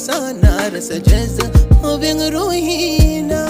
sa na rasa jaza abin ruhina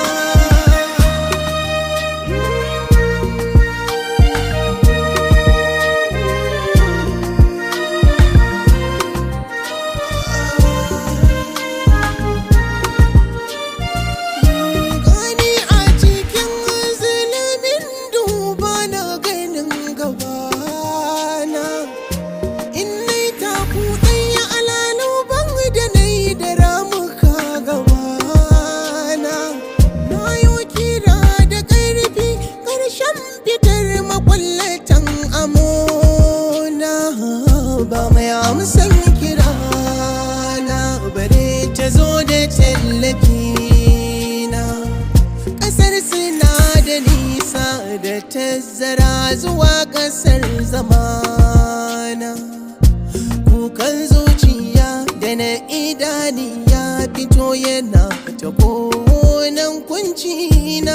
Gani a cikin zulumin duba na ganin gabana In nai taku ɗaya alalu ban da nai da ramuka gabana Na yi kira da ƙarfi ƙarshen fitar makwallatan amona Ba mai amsan kirana bare ta zo da tallafina Ƙasar suna da nisa da tazara zuwa ƙasar zamana kukan zuciya da na idaniya fito yana ta konan kuncina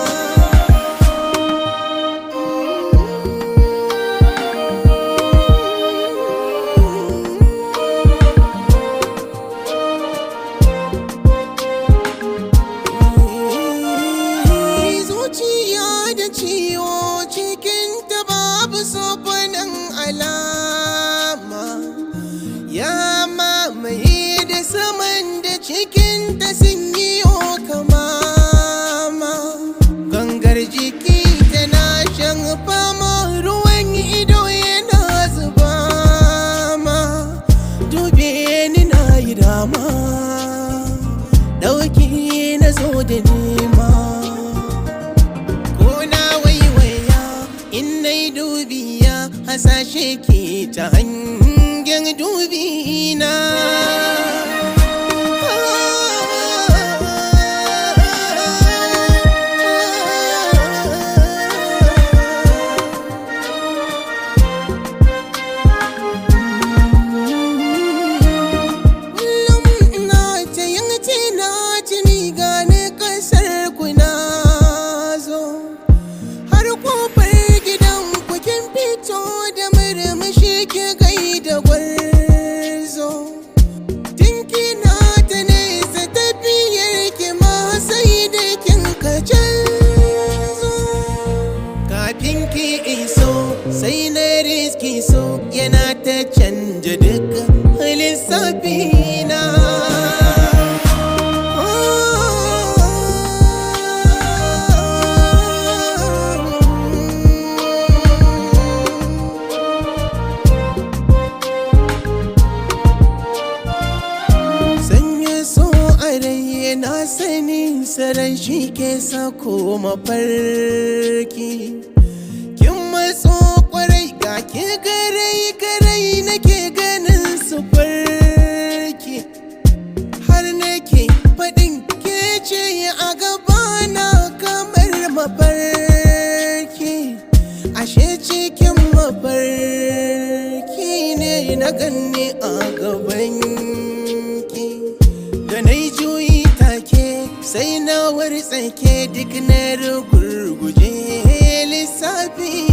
zuciya da ciwo cikin ta babu sofanin alama ya mamaye da saman da cikin ta sun yi kamama gangar jiki tana shan fama ruwan ido yana zuba ma dube ni na yi dama ɗauki na zo da nema ko na waiwaya in nai dubiya hasashe ke ta hangen dubina Kullum ina ta yin tina-tini gane kasar ku na zo har kofar gidan ku kin fito da murmushi ki gai da gwarzo tun kina ta nesa tafiyar ki ma sai da kin ka canzo kafin ki iso sai na riski so yana ta canja duk lissafina Sanya so a rai na sani sarai shi ke sako mafarki Kin matso kwarai ga ke garai garai nake ganin su farki Har nake faɗin ke ce a gabana kamar mafarki Ashe cikin mafarki ne na ganni a gabanki Da na yi juyi take sai na wartsake duk na rugurguje lissafi